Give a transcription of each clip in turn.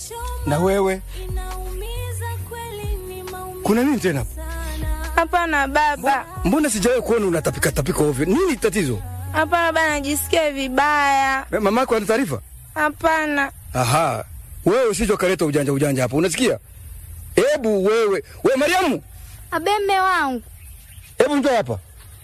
Na wewe kuna nini tena? Hapana baba, Mbona sijawahi kuona unatapika tapika ovyo? Nini tatizo? hapana baba, najisikia vibaya. Eh, Mamako ana taarifa? Hapana Aha, wewe usije ukaleta ujanja ujanja hapo, unasikia? Hebu wewe, we Mariamu, Abe mme wangu, hebu njoo hapa.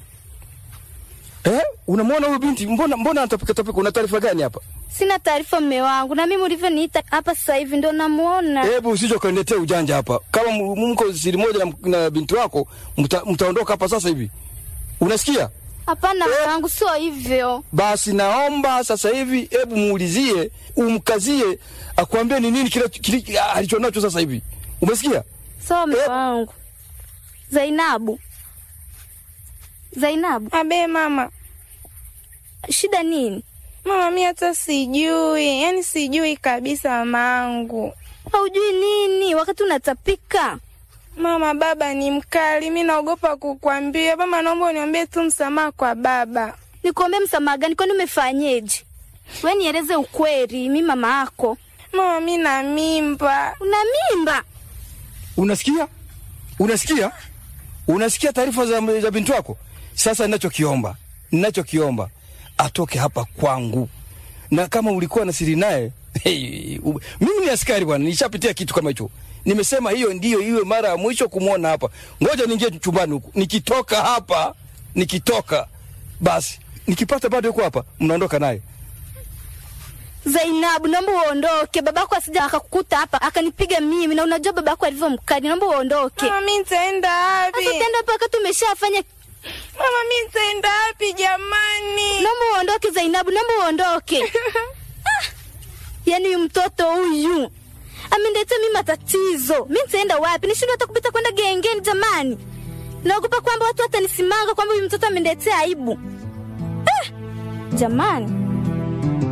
Eh, unamwona huyu binti, mbona mbona anatapika tapika? Una taarifa gani hapa? sina taarifa mme wangu, na mimi ulivyoniita hapa sasa hivi ndo namuona. Hebu usije ukaniletea ujanja hapa. Kama m- mko siri moja na, na binti wako, mta, mtaondoka hapa sasa hivi. Unasikia? Hapana mme wangu, sio hivyo. Basi naomba sasa hivi, hebu muulizie, umkazie, akwambie ni nini kile kile alichonacho sasa hivi. Umesikia? Sawa mme Eh. wangu. Zainabu, Zainabu, abe mama, shida nini? mama mi hata sijui, yani sijui kabisa mamangu. Haujui nini wakati unatapika? Mama, baba ni mkali, mi naogopa kukwambia. Mama, naomba uniambie tu msamaha kwa baba. Nikuombee msamaha gani? Kwani umefanyeje? We nieleze ukweli, mi mama yako. Mama, mi na mimba. Una mimba? Unasikia? Unasikia? Unasikia taarifa za, za binti wako? Sasa ninachokiomba, ninachokiomba atoke hapa kwangu, na kama ulikuwa na siri naye hey, u- mimi ni askari bwana, nishapitia kitu kama hicho. Nimesema hiyo ndiyo iwe mara ya mwisho kumwona hapa. Ngoja niingie chumbani huku, nikitoka hapa, nikitoka basi, nikipata bado yuko hapa, mnaondoka naye. Zainabu, naomba uondoke, babako asija akakukuta hapa akanipiga mimi, na unajua babako alivyo mkali. Naomba uondoke. Mama, mi nitaenda wapi? Sasa utaenda hapa wakati umeshafanya. Mama, mi nitaenda wapi jamani? Naomba uondoke Zainabu, naomba uondoke. Ah, yaani huyu mtoto huyu ameniletea mimi matatizo. Mi nitaenda wapi? Nishindwa hata kupita kwenda gengeni jamani. Naogopa kwamba watu watanisimanga kwamba huyu mtoto ameniletea aibu. Ah, jamani.